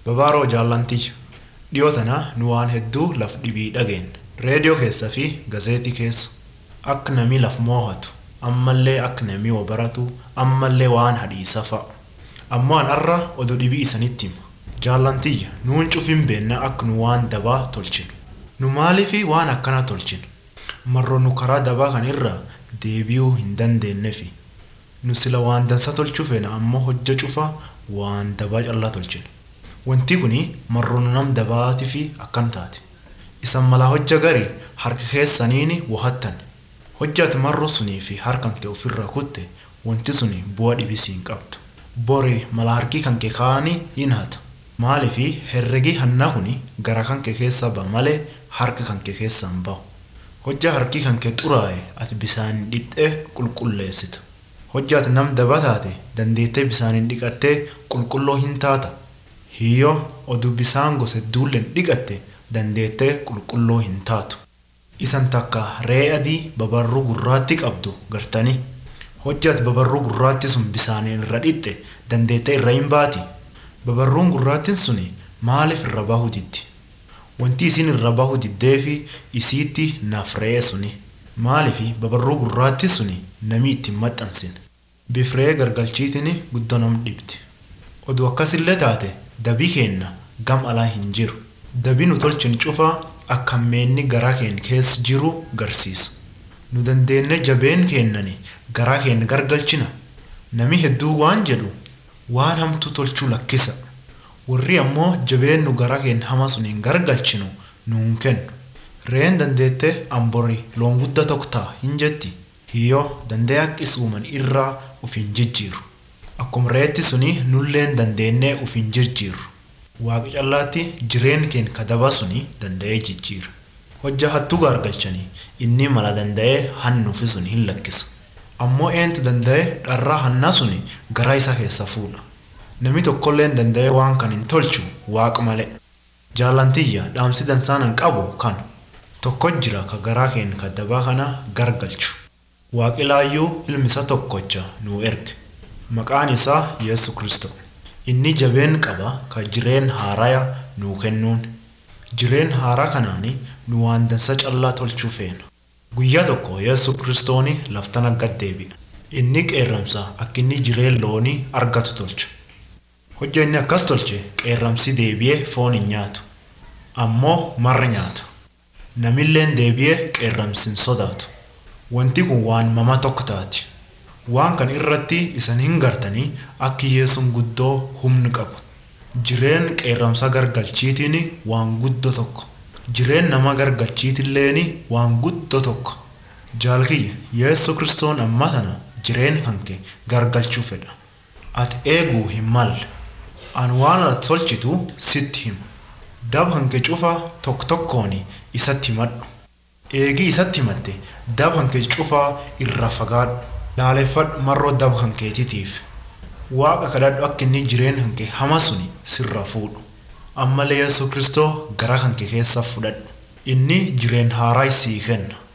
Babaaroo jaallantii dhiyoo tana nu waan hedduu laf dhibii dhageen reediyoo keessa fi gazeetii keessa akka namni laf moohatu ammallee akka namni wa baratu ammallee waan hadhiisa fa'a ammoo an har'a oduu dhibii isanitti hima jaallantiyya nuun cufin beenna akka nu waan dabaa tolchinu nu maaliifi waan akkana tolchinu marroo nu karaa dabaa kan irra deebi'uu hin dandeenyefi nu sila waan dansa tolchuu feena ammoo hojja cufaa waan dabaa callaa tolchinu wanti kuni marroo nu nam dabaatii fi akkan taate isan malaa hojja garii harka keessaniini wahattan hojjaati marroo sunii fi harkan kee ofirraa kutte wanti suni bu'aa dhibisii hin qabdu bori mala harkii kan kee kaanii hin hata maaliifi herregii hannaa kuni gara kan kee keessa ba'a malee harka kan kee keessa hin bahu hojjaa harkii kan kee xuraa'e ati bisaan dhiqxee qulqulleessita hojjaati nam daba taate dandeettee bisaaniin dhiqattee qulqulloo hin taata hiyyoo oduu bisaan gosa duulleen dhiqatte dandeettee qulqulloo hin taatu isan takka re'ee adii babarruu gurraatti qabdu gartanii hojjaati babarruu gurraatti sun bisaaniin irra dhiqxe dandeettee irra hin baati babarruun gurraattiin suni maaliif irra bahuu diddi wanti isin irra bahuu diddee fi isiitti naaf re'ee suni maaliifi babarruu gurraatti suni namni ittiin maxxansin bif re'ee gargalchiitiin guddoo nam dhibdi oduu akkasillee taate dabii keenna gam alaa hin jiru dabii nu tolchin cufaa akka meenni garaa keenya keessa jiru garsiisa nu dandeenye jabeen keennani garaa keenya gargalchina nami hedduu waan jedhu waan hamtuu tolchuu lakkisa warri ammoo jabeen nu garaa keenya hama sun hin gargalchinu nuun kennu re'een dandeettee amborii loon guddaa tokko ta'a hin jetti hiyyoo dandee haqqis uuman irraa uf hin jijjiiru akkuma re'eetti suni nulleen dandeenyee uf hin jijjiiru waaqa callaatti jireen keenya kadaba suni danda'ee jijjiira hojja hattuu gargalchanii inni mala danda'ee hannuufi sun hin lakkisa ammoo eentu danda'ee dharraa hannaa suni garaa isaa keessa fuudha namni tokkolleen danda'ee waan kan hin tolchu waaqa malee jaallantiyya dhaamsi dansaanan qabu kan tokko jira ka garaa keenya kadabaa kana gargalchu waaqilaayyuu ilmi isa tokkocha nuu erge maqaan isaa yesu kristo inni jabeen qaba ka jireen haaraya nuu kennuun jireen haaraa kanaani nu waan dansa callaa tolchuu feena guyyaa tokko yesu kristooni laftana gad deebi'a inni qeerramsa akka inni jireen loonii argatu tolcha hojja inni akkas tolche qeerramsi deebi'ee foon hin nyaatu ammoo marra nyaata namilleen deebi'ee qeerramsi hin sodaatu wanti kun waan mama tokko taati waan kan irratti isan hin gartanii akka yesuun guddoo humni qabu jireen qeerramsa gargalchiitiin waan guddoo tokko jireen nama gargalchiitilleen waan guddoo tokko jaalkiyya yesu kristoon amma tana jireen kanke gargalchuu fedha ati eeguu hin malle an waan ati tolchitu sitti hima dab hanke cufa tokko tokkoon isatti himadhu eegii isatti himatte dab hanke cufaa irra fagaadhu laaleffadhu marroo dab hankeetitiif waaqa kadhadhu akka inni jireen hanke hama suni sirra fuudhu ammallee yesu kristoo gara hanke keessa fudhadhu inni jireen haaraa sii kenna